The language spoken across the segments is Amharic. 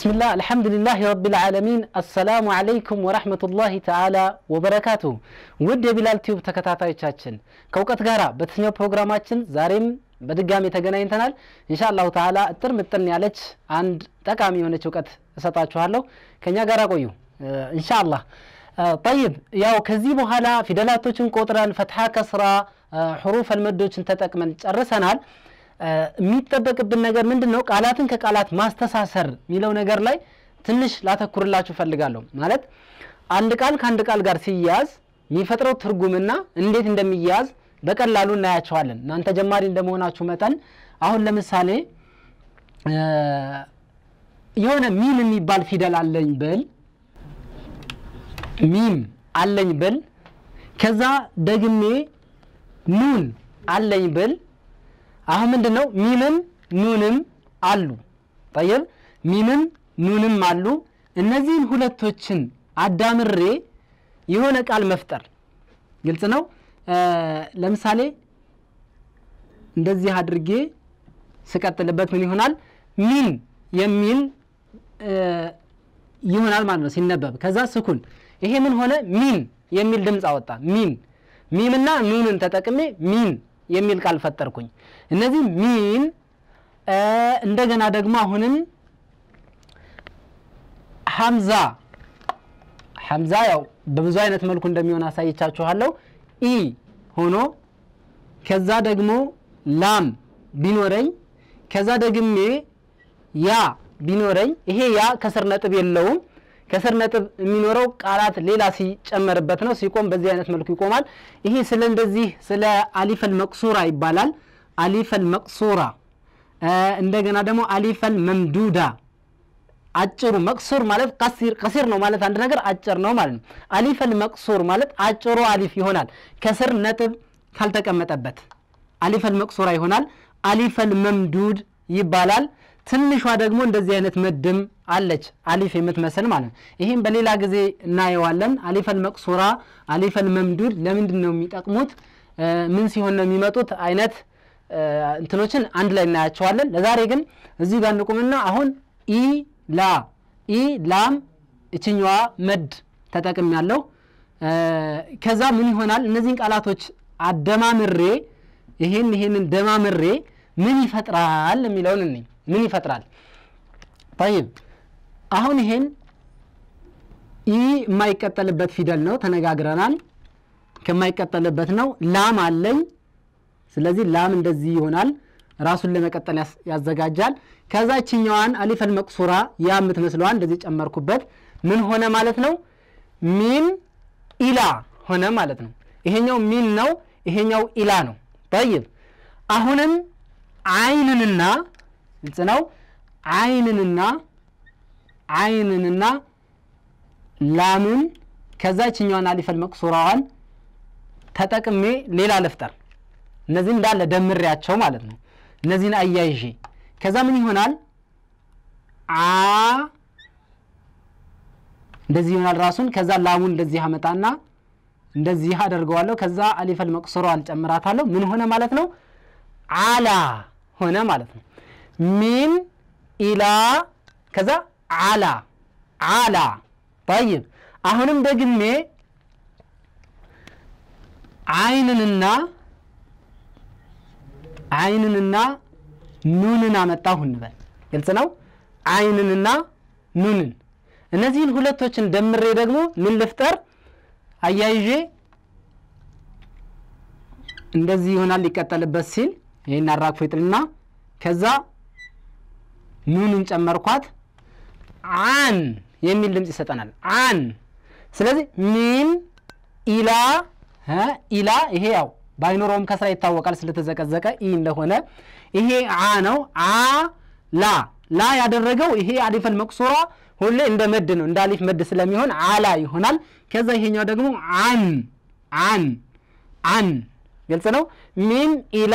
ብስሚላህ አልሐምዱሊላህ ረቢል ዓለሚን አሰላሙ ዓለይኩም ወራህመቱላሂ ተዓላ ወበረካቱ። ውድ የቢላል ቲዩብ ተከታታዮቻችን ከእውቀት ጋር በተሰኘው ፕሮግራማችን ዛሬም በድጋሚ ተገናኝተናል። ኢንሻአላሁ ተዓላ እጥር ምጥን ያለች አንድ ጠቃሚ የሆነች እውቀት እሰጣችኋለሁ። ከኛ ጋር ቆዩ ኢንሻአላህ። ጠይብ ያው ከዚህ በኋላ ፊደላቶችን ቆጥረን ፈትሐ፣ ከስራ፣ ሕሩፍ አልመዶችን ተጠቅመን ጨርሰናል። የሚጠበቅብን ነገር ምንድን ነው? ቃላትን ከቃላት ማስተሳሰር የሚለው ነገር ላይ ትንሽ ላተኩርላችሁ ፈልጋለሁ። ማለት አንድ ቃል ከአንድ ቃል ጋር ሲያያዝ የሚፈጥረው ትርጉምና እንዴት እንደሚያያዝ በቀላሉ እናያቸዋለን። እናንተ ጀማሪ እንደመሆናችሁ መጠን አሁን ለምሳሌ የሆነ ሚም የሚባል ፊደል አለኝ ብል ሚም አለኝ ብል ከዛ ደግሜ ኑን አለኝ ብል አሁን ምንድን ነው ሚምም ኑንም አሉ። ጠይብ ሚምም ኑንም አሉ። እነዚህን ሁለቶችን አዳምሬ የሆነ ቃል መፍጠር ግልጽ ነው። ለምሳሌ እንደዚህ አድርጌ ስቀጥልበት ምን ይሆናል? ሚን የሚል ይሆናል ማለት ነው ሲነበብ። ከዛ ስኩን ይሄ ምን ሆነ? ሚን የሚል ድምፅ አወጣ። ሚን ሚምና ኑንን ተጠቅሜ ሚን የሚል ቃል ፈጠርኩኝ። እነዚህ ሚን እንደገና ደግሞ አሁንም ሐምዛ ሐምዛ ያው በብዙ አይነት መልኩ እንደሚሆን አሳይቻችኋለሁ። ኢ ሆኖ ከዛ ደግሞ ላም ቢኖረኝ ከዛ ደግሜ ያ ቢኖረኝ ይሄ ያ ከስር ነጥብ የለውም። ከስር ነጥብ የሚኖረው ቃላት ሌላ ሲጨመርበት ነው። ሲቆም በዚህ አይነት መልኩ ይቆማል። ይሄ ስለ እንደዚህ ስለ አሊፈል መቅሱራ ይባላል። አሊፈል መቅሱራ እንደገና ደግሞ አሊፈል መምዱዳ አጭሩ መቅሱር ማለት ቀሲር ቀሲር ነው ማለት አንድ ነገር አጭር ነው ማለት ነው። አሊፈል መቅሱር ማለት አጭሩ አሊፍ ይሆናል ከስር ነጥብ ካልተቀመጠበት አሊፈል መቅሱራ ይሆናል። አሊፈል መምዱድ ይባላል። ትንሿ ደግሞ እንደዚህ አይነት መድም አለች አሊፍ የምትመስል ማለት ነው። ይህም በሌላ ጊዜ እናየዋለን። አሊፈል መቅሱራ፣ አሊፈል መምዱድ ለምንድን ነው የሚጠቅሙት? ምን ሲሆን ነው የሚመጡት? አይነት እንትኖችን አንድ ላይ እናያቸዋለን። ለዛሬ ግን እዚህ ጋር እንቁምና አሁን ኢ ላ ኢ ላም እችኛዋ መድ ተጠቅም ያለው ከዛ ምን ይሆናል? እነዚህን ቃላቶች አደማምሬ ይሄን ይሄንን ደማምሬ ምን ይፈጥራል የሚለውን እኔ ምን ይፈጥራል? ጠይብ አሁን ይሄን ኢ የማይቀጠልበት ፊደል ነው ተነጋግረናል። ከማይቀጠልበት ነው። ላም አለኝ። ስለዚህ ላም እንደዚህ ይሆናል። ራሱን ለመቀጠል ያዘጋጃል። ከዛ ችኛዋን አሊፈል መቅሱራ ያ የምትመስለዋን እንደዚህ ጨመርኩበት። ምን ሆነ ማለት ነው? ሚን ኢላ ሆነ ማለት ነው። ይሄኛው ሚን ነው፣ ይሄኛው ኢላ ነው። ጠይብ አሁንም አይንንና ግልጽ ነው። አይንንና አይንንና ላምን ከዛ ችኛዋን አሊፈል መቅሱራዋን ተጠቅሜ ሌላ ልፍጠር። እነዚህን እንዳለ ደምሬያቸው ማለት ነው። እነዚህን አያይዤ ከዛ ምን ይሆናል? አ እንደዚህ ይሆናል ራሱን። ከዛ ላሙን እንደዚህ አመጣና እንደዚህ አደርገዋለሁ። ከዛ አሊፈል መቅሱራዋን ጨምራታለሁ። ምን ሆነ ማለት ነው? አላ ሆነ ማለት ነው። ሚን ኢላ ከዛ አላ አላ። ጠይብ አሁንም ደግሜ አይንንና አይንንና ኑንን አመጣሁ እንበል። ግልጽ ነው። አይንንና ኑንን እነዚህን ሁለቶችን ደምሬ ደግሞ ምን ልፍጠር? አያይዤ እንደዚህ ይሆናል ሊቀጠልበት ሲል ይህን አራግፎ ይጥልና ከዛ ኑንን ጨመርኳት አን የሚል ድምፅ ይሰጠናል። አን ስለዚህ ሚን ኢላ ኢላ ይሄ ያው ባይኖረውም ከስራ ይታወቃል ስለተዘቀዘቀ ኢ እንደሆነ ይሄ አ ነው። አ ላ ላ ያደረገው ይሄ አሊፈል መቅሱራ ሁሌ እንደ መድ ነው እንደ አሊፍ መድ ስለሚሆን አላ ይሆናል። ከዛ ይሄኛው ደግሞ አን አን አን ግልጽ ነው። ሚን ኢላ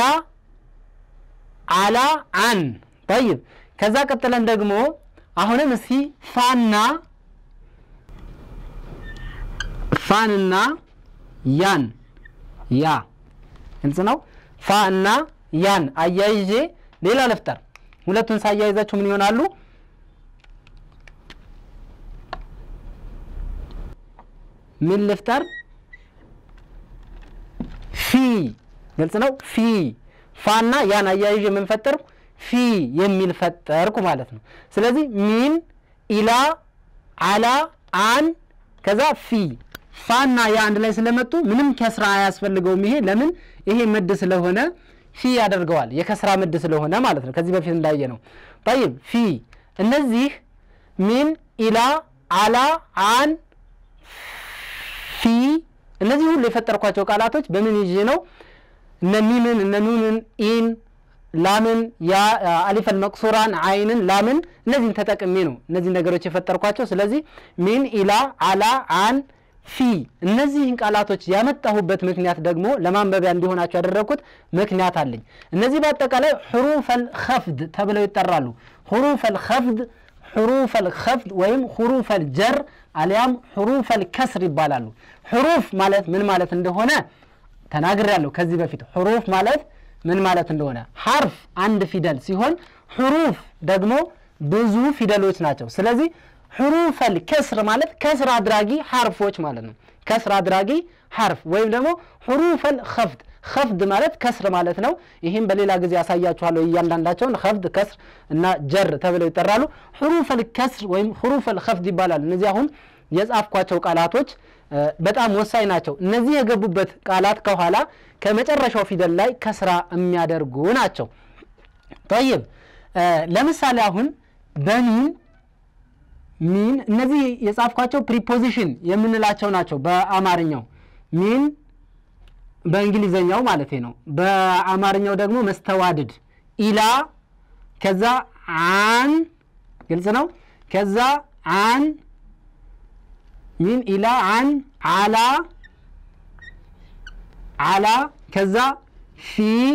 አላ አን ጠይብ። ከዛ ቀጥለን ደግሞ አሁንም እስቲ ፋና ፋንና ያን ያ ግልጽ ነው። ፋ እና ያን አያይዤ ሌላ ልፍጠር። ሁለቱን ሳያይዛቸው ምን ይሆናሉ? ምን ልፍጠር? ፊ ግልጽ ነው። ፊ ፋና ያን አያይዤ የምንፈጠርኩ ፊ የሚል ፈጠርኩ ማለት ነው። ስለዚህ ሚን ኢላ አላ አን ከዛ ፊ ፋና ያ አንድ ላይ ስለመጡ ምንም ከስራ አያስፈልገውም። ይሄ ለምን ይሄ ምድ ስለሆነ ፊ ያደርገዋል። የከስራ ምድ ስለሆነ ማለት ነው። ከዚህ በፊት እንዳየ ነው። ጠይብ ፊ እነዚህ ሚን ኢላ አላ አን ፊ እነዚህ ሁሉ የፈጠርኳቸው ቃላቶች በምን ይዤ ነው? እነ ሚምን እነ ኑንን ኢን ላምን ያ አሊፈል መቅሱራን አይንን ላምን እነዚህን ተጠቅሜ ነው እነዚህ ነገሮች የፈጠርኳቸው። ስለዚህ ሚን ኢላ አላ አን ፊ እነዚህን ቃላቶች ያመጣሁበት ምክንያት ደግሞ ለማንበቢያ እንዲሆናቸው ያደረግኩት ምክንያት አለኝ። እነዚህ በአጠቃላይ ሕሩፈል ኸፍድ ተብለው ይጠራሉ። ሕሩፈል ኸፍድ ሕሩፈል ኸፍድ ወይም ሕሩፈል ጀር አሊያም ሕሩፈል ከስር ይባላሉ። ሕሩፍ ማለት ምን ማለት እንደሆነ ተናግሬያለሁ ከዚህ በፊት ሕሩፍ ማለት ምን ማለት እንደሆነ ሐርፍ አንድ ፊደል ሲሆን ሕሩፍ ደግሞ ብዙ ፊደሎች ናቸው። ስለዚህ ሕሩፈል ከስር ማለት ከስር አድራጊ ሐርፎች ማለት ነው። ከስር አድራጊ ሐርፍ ወይም ደግሞ ሕሩፈል ኸፍድ ኸፍድ ማለት ከስር ማለት ነው። ይህም በሌላ ጊዜ ያሳያችኋለሁ። እያንዳንዳቸውን ኸፍድ፣ ከስር እና ጀር ተብለው ይጠራሉ። ሕሩፈል ከስር ወይም ሕሩፈል ኸፍድ ይባላል። እነዚህ አሁን የጻፍኳቸው ቃላቶች በጣም ወሳኝ ናቸው። እነዚህ የገቡበት ቃላት ከኋላ ከመጨረሻው ፊደል ላይ ከስራ የሚያደርጉ ናቸው። ጠይብ ለምሳሌ አሁን በሚን ሚን እነዚህ የጻፍኳቸው ፕሪፖዚሽን የምንላቸው ናቸው በአማርኛው ሚን በእንግሊዘኛው ማለት ነው። በአማርኛው ደግሞ መስተዋድድ ኢላ፣ ከዛ አን፣ ግልጽ ነው። ከዛ አን ሚን ኢላ አን አላ አላ ከዛ ፊ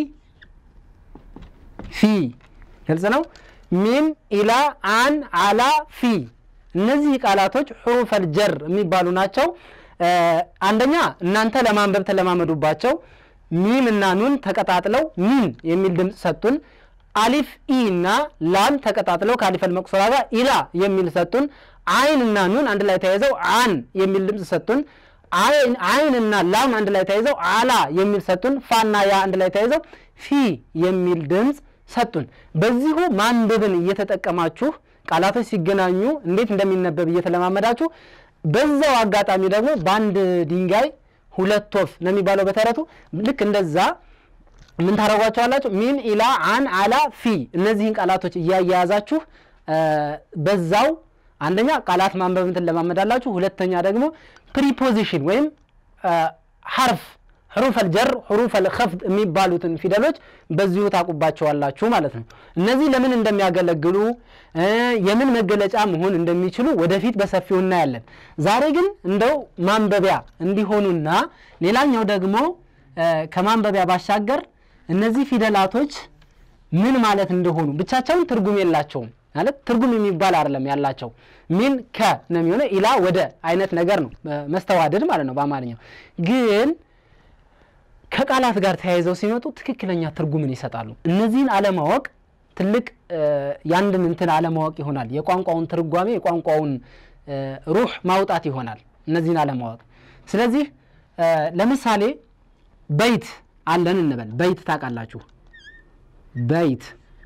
ፊ ግልጽ ነው። ሚን ኢላ አን አላ ፊ እነዚህ ቃላቶች ሑሩፈል ጀር የሚባሉ ናቸው። አንደኛ እናንተ ለማንበብ ተለማመዱባቸው። ሚም እና ኑን ተቀጣጥለው ሚን የሚል ድምፅ ሰጡን። አሊፍ ኢ እና ላም ተቀጣጥለው ከአሊፈል መቁሰራ ጋር ኢላ የሚል ሰጡን። አይን እና ኑን አንድ ላይ ተያይዘው አን የሚል ድምፅ ሰጡን። አይን እና ላም አንድ ላይ ተያይዘው አላ የሚል ሰጡን። ፋና ያ አንድ ላይ ተያይዘው ፊ የሚል ድምፅ ሰጡን። በዚሁ ማንበብን እየተጠቀማችሁ ቃላቶች ሲገናኙ እንዴት እንደሚነበብ እየተለማመዳችሁ በዛው አጋጣሚ ደግሞ በአንድ ድንጋይ ሁለት ወፍ ነው የሚባለው በተረቱ። ልክ እንደዛ ምን ታደርጓቸዋላችሁ? ሚን ኢላ አን አላ ፊ እነዚህን ቃላቶች እያያያዛችሁ በዛው አንደኛ ቃላት ማንበብ ትለማመዳላችሁ። ሁለተኛ ደግሞ ፕሪፖዚሽን ወይም ሐርፍ ሕሩፈል ጀር ሕሩፈል ኸፍድ የሚባሉትን ፊደሎች በዚሁ ታቁባቸዋላችሁ ማለት ነው። እነዚህ ለምን እንደሚያገለግሉ የምን መገለጫ መሆን እንደሚችሉ ወደፊት በሰፊው እናያለን። ዛሬ ግን እንደው ማንበቢያ እንዲሆኑና ሌላኛው ደግሞ ከማንበቢያ ባሻገር እነዚህ ፊደላቶች ምን ማለት እንደሆኑ ብቻቸውን ትርጉም የላቸውም። ማለት ትርጉም የሚባል አይደለም ያላቸው ሚን ከ ነው የሚሆነው ኢላ ወደ አይነት ነገር ነው መስተዋደድ ማለት ነው በአማርኛው ግን ከቃላት ጋር ተያይዘው ሲመጡ ትክክለኛ ትርጉምን ይሰጣሉ። እነዚህን አለማወቅ ትልቅ ያንድን እንትን አለማወቅ ይሆናል። የቋንቋውን ትርጓሜ የቋንቋውን ሩህ ማውጣት ይሆናል እነዚህን አለማወቅ። ስለዚህ ለምሳሌ በይት አለን እንበል። በይት ታውቃላችሁ? በይት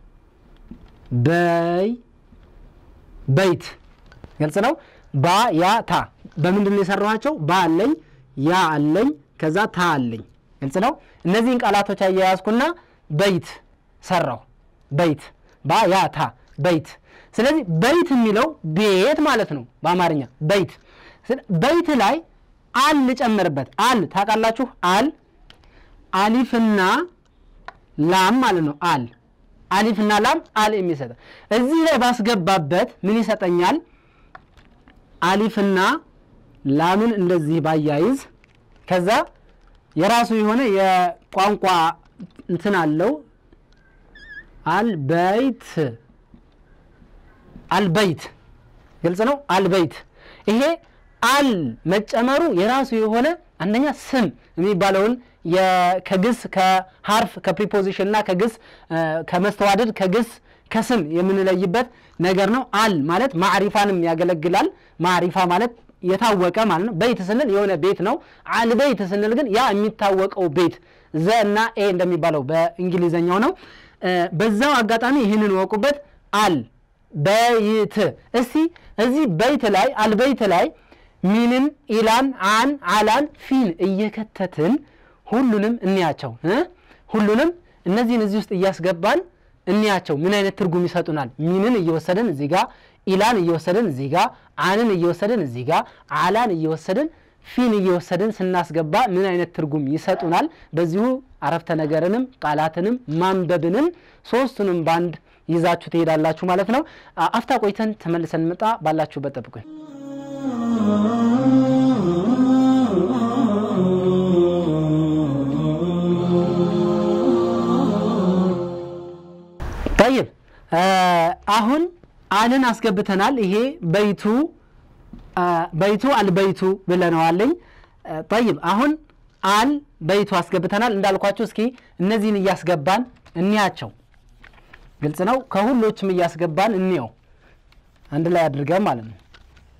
በይ በይት ግልጽ ነው። ባ ያ ታ በምንድን ነው የሰራኋቸው? ባ አለኝ፣ ያ አለኝ፣ ከዛ ታ አለኝ። ግልጽ ነው። እነዚህን ቃላቶች አያያዝኩና በይት ሰራው። በይት ባ ያ ታ በይት። ስለዚህ በይት የሚለው ቤት ማለት ነው በአማርኛ በይት። በይት ላይ አል ልጨምርበት። አል ታውቃላችሁ? አል አሊፍና ላም ማለት ነው። አል አሊፍና ላም አል የሚሰጠ እዚህ ላይ ባስገባበት ምን ይሰጠኛል? አሊፍና ላምን እንደዚህ ባያይዝ ከዛ የራሱ የሆነ የቋንቋ እንትን አለው። አልበይት አልበይት ግልጽ ነው። አልበይት ይሄ አል መጨመሩ የራሱ የሆነ አንደኛ ስም የሚባለውን ከግስ ከሀርፍ ከፕሪፖዚሽን እና ከግስ ከመስተዋደድ ከግስ ከስም የምንለይበት ነገር ነው። አል ማለት ማዕሪፋንም ያገለግላል። ማዕሪፋ ማለት የታወቀ ማለት ነው። በይት ስንል የሆነ ቤት ነው። አልበይት ስንል ግን ያ የሚታወቀው ቤት ዘ እና ኤ እንደሚባለው በእንግሊዘኛው ነው። በዛው አጋጣሚ ይህንን ወቁበት። አል በይት እስቲ እዚህ በይት ላይ አልበይት ላይ ሚንን፣ ኢላን፣ አን፣ አላን፣ ፊን እየከተትን ሁሉንም እንያቸው እ ሁሉንም እነዚህን እዚህ ውስጥ እያስገባን እንያቸው ምን አይነት ትርጉም ይሰጡናል። ሚንን እየወሰድን እዚህ ጋር ኢላን እየወሰድን እዚህ ጋር አንን እየወሰድን እዚህ ጋር አላን እየወሰድን ፊን እየወሰድን ስናስገባ ምን አይነት ትርጉም ይሰጡናል። በዚሁ አረፍተ ነገርንም ቃላትንም ማንበብንም ሶስቱንም ባንድ ይዛችሁ ትሄዳላችሁ ማለት ነው። አፍታ ቆይተን ተመልሰን እንመጣ። ባላችሁበት ጠብቁኝ። ጠይብ አሁን አልን አስገብተናል። ይሄ በይቱ በይቱ አልበይቱ ብለነዋለኝ። ጠይብ አሁን አል በይቱ አስገብተናል። እንዳልኳቸው እስኪ እነዚህን እያስገባን እንያቸው። ግልጽ ነው። ከሁሎችም እያስገባን እንየው አንድ ላይ አድርገን ማለት ነው።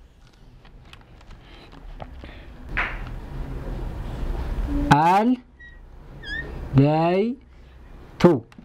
አል በይቱ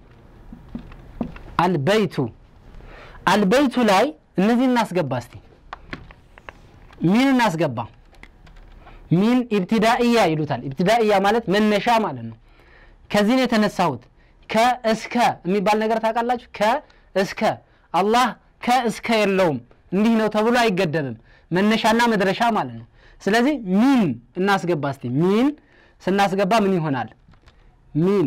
አልበይቱ አልበይቱ ላይ እነዚህ እናስገባ እስቲ ሚን እናስገባ ሚን ኢብትዳእያ ይሉታል ኢብትዳእያ ማለት መነሻ ማለት ነው ከዚህ ነው የተነሳሁት ከእስከ የሚባል ነገር ታውቃላችሁ ከእስከ አላህ ከእስከ የለውም እንዲህ ነው ተብሎ አይገደብም መነሻና መድረሻ ማለት ነው ስለዚህ ሚን እናስገባ እስቲ ሚን ስናስገባ ምን ይሆናል ሚን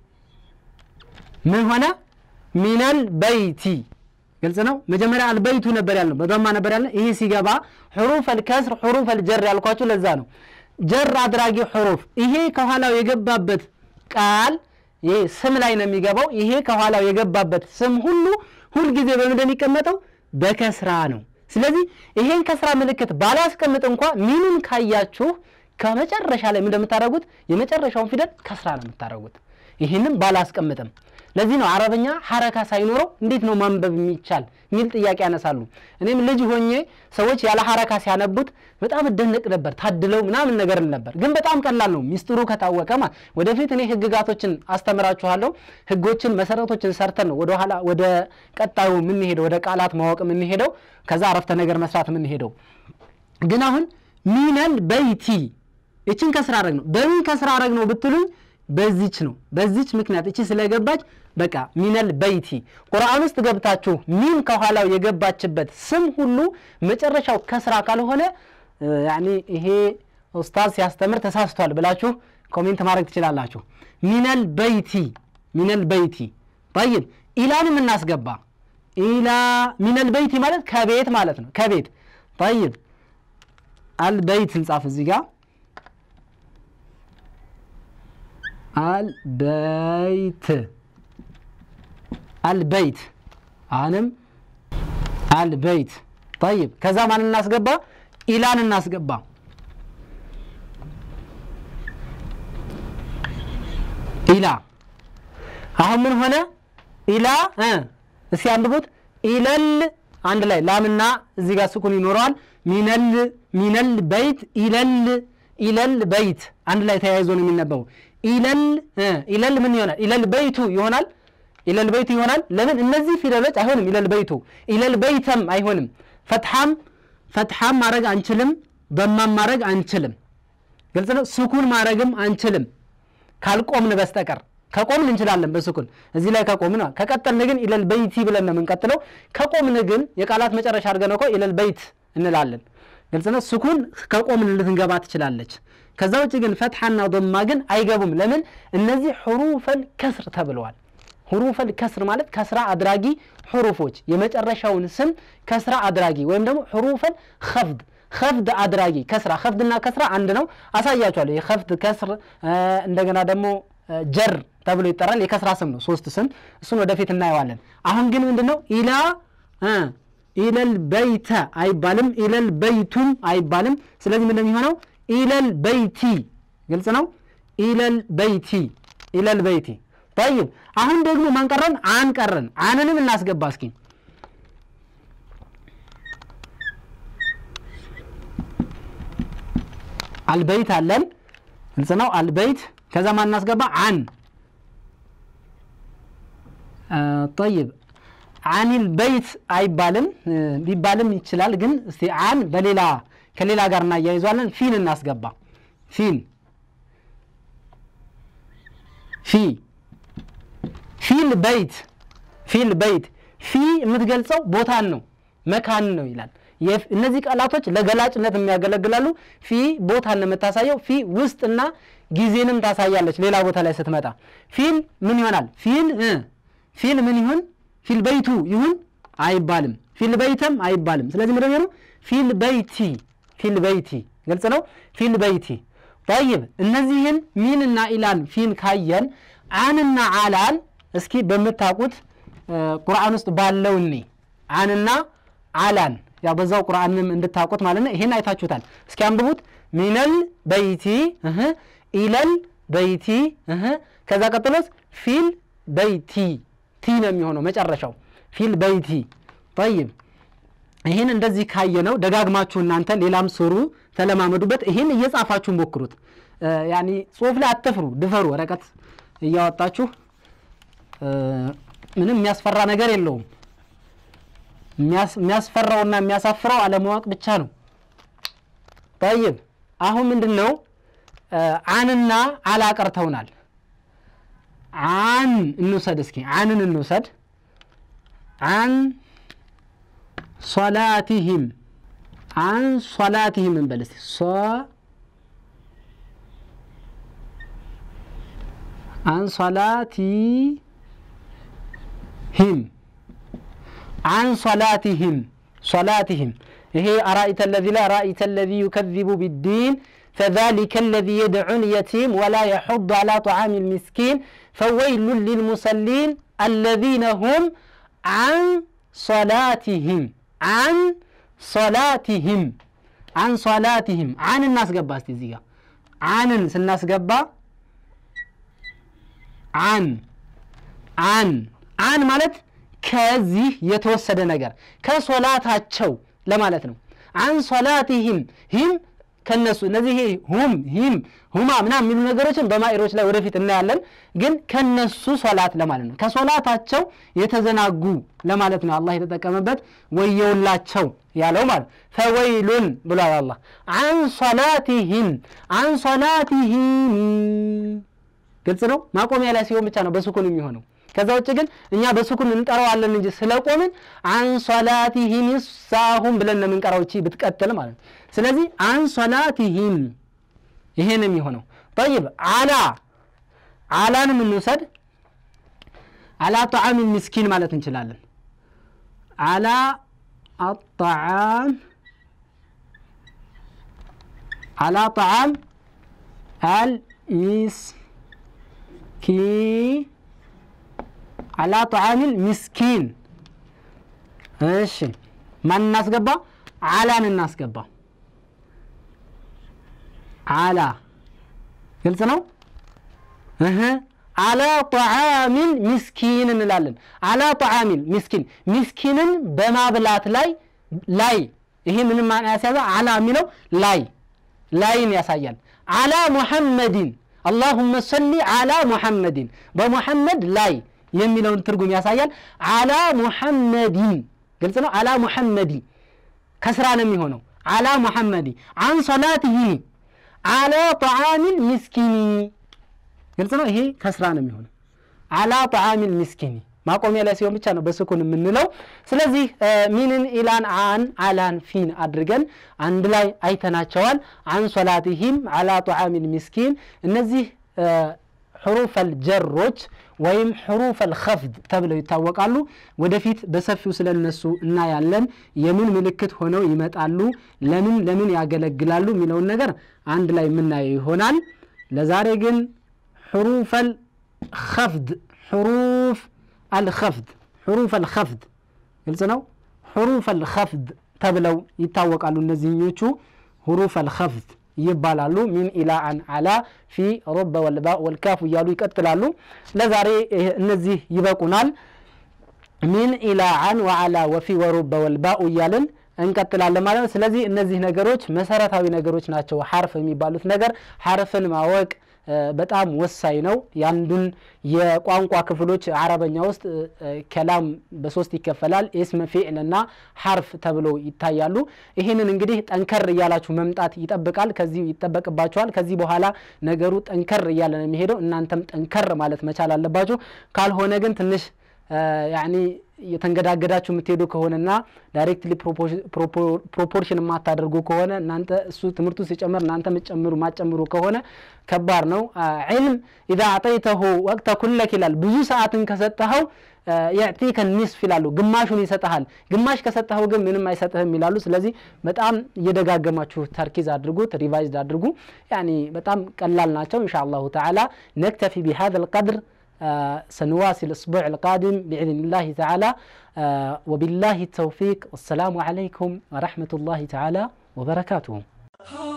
ምን ሆነ ሚነል በይቲ ግልጽ ነው። መጀመሪያ አልበይቱ ነበር ያልነው፣ በዶማ ነበር ያልነው። ይሄ ሲገባ ሕሩፍ አልከስር ሕሩፍ አልጀር ያልኳችሁ ለዛ ነው። ጀር አድራጊ ሕሩፍ ይሄ ከኋላው የገባበት ቃል ይሄ ስም ላይ ነው የሚገባው። ይሄ ከኋላው የገባበት ስም ሁሉ ሁልጊዜ በምንድን የሚቀመጠው በከስራ ነው። ስለዚህ ይሄን ከስራ ምልክት ባላስቀምጥ እንኳ ሚኑን ካያችሁ ከመጨረሻ ላይ እንደምታደርጉት የመጨረሻውን ፊደል ከስራ ነው የምታደርጉት። ይህንም ባላስቀምጥም ለዚህ ነው አረበኛ ሐረካ ሳይኖረው እንዴት ነው ማንበብ የሚቻል የሚል ጥያቄ ያነሳሉ። እኔም ልጅ ሆኜ ሰዎች ያለ ሐረካ ሲያነቡት በጣም እደነቅ ነበር፣ ታድለው ምናምን ነገር ነበር። ግን በጣም ቀላል ነው ሚስጥሩ ከታወቀ ማለት። ወደፊት እኔ ህግጋቶችን አስተምራችኋለሁ። ህጎችን መሰረቶችን ሰርተን ነው ወደኋላ ወደ ቀጣዩ የምንሄደው፣ ወደ ቃላት ማወቅ የምንሄደው፣ ከዛ አረፍተ ነገር መስራት የምንሄደው። ግን አሁን ሚነል በይቲ እችን ከስራ አረግ ነው። በምን ከስራ አረግ ነው ብትሉኝ በዚች ነው። በዚች ምክንያት እቺ ስለገባች በቃ ሚነል በይቲ ቁርአን ውስጥ ገብታችሁ ሚን ከኋላው የገባችበት ስም ሁሉ መጨረሻው ከስራ ካልሆነ ያኒ ይሄ ኡስታዝ ሲያስተምር ተሳስቷል ብላችሁ ኮሜንት ማድረግ ትችላላችሁ። ሚነል በይቲ ሚነል በይቲ ጠይብ ኢላንም እናስገባ። ኢላ ሚነል በይቲ ማለት ከቤት ማለት ነው። ከቤት ጠይብ አልበይት እንጻፍ እዚህ ጋር አልበይት አልበይት አሁንም አልበይት ጠይብ ከዛ ማን እናስገባ ኢላን እናስገባ ኢላ አሁን ምን ሆነ ኢላ እስኪ አንብቡት ኢለል አንድ ላይ ላምና እዚህ ጋር ስኩን ይኖረዋል ሚነል ሚነል በይት ኢለል ኢለል በይት አንድ ላይ ተያይዞ ነው የሚነበበው ኢለል ኢለል ምን ይሆናል? ኢለል በይቱ ይሆናል። ኢለል በይቱ ይሆናል። ለምን እነዚህ ፊደሎች አይሆንም? ኢለል በይቱ ኢለል በይተም አይሆንም። ፈትሐም ፈትሐም ማድረግ አንችልም። በማም ማድረግ አንችልም። ግልጽ ነው። ስኩን ማድረግም አንችልም ካልቆምን በስተቀር ከቆምን እንችላለን በስኩን እዚህ ላይ ከቆምን ከቀጠልን ግን ኢለል በይቲ ብለን ነው የምንቀጥለው። ከቆምን ግን የቃላት መጨረሻ አድርገን እኮ ኢለል በይት እንላለን። ግልጽ ነው። ስኩን ከቆምን ልትንገባ ትችላለች። ከዛ ውጭ ግን ፈትሐና ዶማ ግን አይገቡም። ለምን? እነዚህ ሕሩፈል ከስር ተብለዋል። ሕሩፈል ከስር ማለት ከስራ አድራጊ ሕሩፎች የመጨረሻውን ስም ከስራ አድራጊ ወይም ደግሞ ሕሩፈል ከፍድ ከፍድ አድራጊ ከስራ ከፍድና ከስራ አንድ ነው። አሳያችኋለሁ። የከፍድ ከስር እንደገና ደግሞ ጀር ተብሎ ይጠራል። የከስራ ስም ነው፣ ሶስት ስም። እሱን ወደፊት እናየዋለን። አሁን ግን ምንድን ነው ኢላ ኢለል በይተ አይባልም፣ ኢለል በይቱም አይባልም። ስለዚህ ምንድን የሚሆነው ኢለል በይቲ ግልጽ ነው። ኢለል በይቲ ኢለል በይቲ ጠይብ። አሁን ደግሞ ማን ቀረን? አን ቀረን። አንንም እናስገባ እስኪ አልበይት አለን ግልጽ ነው አልበይት ከዛ ማን እናስገባ አን ጠይብ አኒል በይት አይባልም ቢባልም ይችላል ግን እስቲ አን በሌላ ከሌላ ጋር እናያይዟለን ፊን እናስገባ ፊን ፊ ፊል በይት ፊል በይት ፊ የምትገልጸው ቦታን ነው መካን ነው ይላል እነዚህ ቃላቶች ለገላጭነት የሚያገለግላሉ ፊ ቦታን ነው የምታሳየው ፊ ውስጥና ጊዜንም ታሳያለች ሌላ ቦታ ላይ ስትመጣ ፊል ምን ይሆናል ፊል ፊል ምን ይሁን ፊል በይቱ ይሁን አይባልም ፊል በይተም አይባልም ስለዚህ ምንድን ነው ፊል በይቲ ፊል በይቲ ግልጽ ነው ፊል በይቲ ጠይብ እነዚህን ሚንና ኢላን ፊን ካየን አንና አላን እስኪ በምታውቁት ቁርአን ውስጥ ባለው እኔ አንና አላን ያው በዛው ቁርአንም እንድታውቁት ማለት ነው ይሄን አይታችሁታል እስኪ አንብቡት ሚነል በይቲ ኢለል በይቲ ከዛ ቀጥሎስ ፊል በይቲ ቲ ነው የሚሆነው መጨረሻው ፊል በይቲ ጠይብ ይህን እንደዚህ ካየ ነው ደጋግማችሁ እናንተ ሌላም ስሩ ተለማመዱበት ይህን እየጻፋችሁ ሞክሩት ያኒ ጽሁፍ ላይ አትፍሩ ድፈሩ ወረቀት እያወጣችሁ ምንም የሚያስፈራ ነገር የለውም የሚያስፈራውና የሚያሳፍረው አለማወቅ ብቻ ነው ጠይብ አሁን ምንድን ነው አንና አላ ቀርተውናል አን እንውሰድ እስኪ አንን እንውሰድ አን ሶላቲህም አን ሶላቲህም እንበል እስቲ ሶ አን ሶላቲህም አን ሶላቲህም ሶላቲህም ይሄ አራኢተ ለዚ ላይ አራኢተ ለዚ ዩከዚቡ ቢዲን فذلك الذي يدعو اليتيم ولا يحض على طعام المسكين فويل للمصلين الذين هم عن صلاتهم عن صلاتهم عن صلاتهم عن الناس قبا استزيغا عن الناس قبا عن عن عن مالت ከዚህ የተወሰደ ነገር ከሶላታቸው ለማለት ነው አን ሶላቲህም ሂም ከነሱ እነዚህ ሁም ሂም ሁማ ምናም የሚሉ ነገሮችን በማኢሮች ላይ ወደፊት እናያለን ግን ከነሱ ሶላት ለማለት ነው ከሶላታቸው የተዘናጉ ለማለት ነው አላህ የተጠቀመበት ወየውላቸው ያለው ማለት ፈወይሉን ብሏል አላህ አን ሶላቲህም አን ሶላቲህም ግልጽ ነው ማቆሚያ ላይ ሲሆን ብቻ ነው በሱኩን የሚሆነው ከዛ ውጭ ግን እኛ በሱኩን እንጠራዋለን እንጂ ስለቆምን አንሶላቲሂም ሳሁም ብለን ነው የምንቀራው እቺ ብትቀጥል ማለት ነው ስለዚህ አንሶላቲሂም ይሄ ነው የሚሆነው ጠይብ አላ አላንም እንውሰድ አላ ጣዓም ምስኪን ማለት እንችላለን አላ አጣዓም አላ ጣዓም አልሚስኪን አላ ጣዓሚል ሚስኪን እሺ ማን እናስገባ አላን እናስገባ አላ ግልጽ ነው እህ አላ ጣዓሚል ሚስኪን እንላለን አላ ጣዓሚል ሚስኪን ሚስኪንን በማብላት ላይ ላይ ይሄ ምንም ማና ያስያዘ አላ የሚለው ላይ ላይን ያሳያል አላ ሙሐመድን አላሁመ ሰሊ አላ ሙሐመድን በሙሐመድ ላይ የሚለውን ትርጉም ያሳያል አላ ሙሐመዲን ግልጽ ነው አላ ሙሐመዲ ከስራ ነው የሚሆነው አላ ሙሐመዲ አን ሶላትህ አላ ጣዓሚል ሚስኪኒ ግልጽ ነው ይሄ ከስራ ነው የሚሆነው አላ ጣዓሚል ሚስኪኒ ማቆሚያ ላይ ሲሆን ብቻ ነው በስኩን የምንለው ስለዚህ ሚንን ኢላን አን አላን ፊን አድርገን አንድ ላይ አይተናቸዋል አን ሶላቲሂም አላ ጣዓሚል ሚስኪን እነዚህ ሕሩፍ አልጀሮች ወይም ሕሩፍ አልኸፍድ ተብለው ይታወቃሉ ወደፊት በሰፊው ስለ እነሱ እናያለን የምን ምልክት ሆነው ይመጣሉ ለምን ለምን ያገለግላሉ የሚለውን ነገር አንድ ላይ የምናየው ይሆናል ለዛሬ ግን ሕሩፍ አልኸፍድ ሕሩፍ አልኸፍድ ሕሩፍ አልኸፍድ ግልጽ ነው ሕሩፍ አልኸፍድ ተብለው ይታወቃሉ እነዚህኞቹ ሕሩፍ አልኸፍድ ይባላሉ ሚን ኢላ አን አላ ፊ ሮበ ወልባ ወልካፍ እያሉ ይቀጥላሉ ለዛሬ እነዚህ ይበቁናል ሚን ኢላ አን ወአላ ወፊ ወሩበ ወልባኡ እያልን እንቀጥላለን ማለት ነው። ስለዚህ እነዚህ ነገሮች መሰረታዊ ነገሮች ናቸው። ሐርፍ የሚባሉት ነገር ሐርፍን ማወቅ በጣም ወሳኝ ነው። የአንዱን የቋንቋ ክፍሎች አረበኛ ውስጥ ከላም በሶስት ይከፈላል። ኢስም፣ ፊዕል እና ሐርፍ ተብለው ይታያሉ። ይህንን እንግዲህ ጠንከር እያላችሁ መምጣት ይጠብቃል ከዚህ ይጠበቅባችኋል። ከዚህ በኋላ ነገሩ ጠንከር እያለ ነው የሚሄደው። እናንተም ጠንከር ማለት መቻል አለባችሁ። ካልሆነ ግን ትንሽ ያኒ የተንገዳገዳችሁ የምትሄዱ ከሆነና ዳይሬክትሊ ፕሮፖርሽን የማታደርጉ ከሆነ እናንተ እሱ ትምህርቱ ሲጨምር እናንተ የምትጨምሩ ማጨምሩ ከሆነ ከባድ ነው። ዒልም ኢዛ አጠይተሁ ወቅተ ኩለክ ይላል። ብዙ ሰዓትን ከሰጠኸው የዕቲከ ኒስፍ ይላሉ፣ ግማሹን ይሰጠሃል። ግማሽ ከሰጠኸው ግን ምንም አይሰጥህም ይላሉ። ስለዚህ በጣም እየደጋገማችሁ ተርኪዝ አድርጉት፣ ሪቫይዝድ አድርጉ። ያኒ በጣም ቀላል ናቸው። ኢንሻ አላሁ ተዓላ ነክተፊ ቢሃذا القدر سنواصل الأسبوع القادم بإذن الله تعالى وبالله التوفيق والسلام عليكم ورحمة الله تعالى وبركاته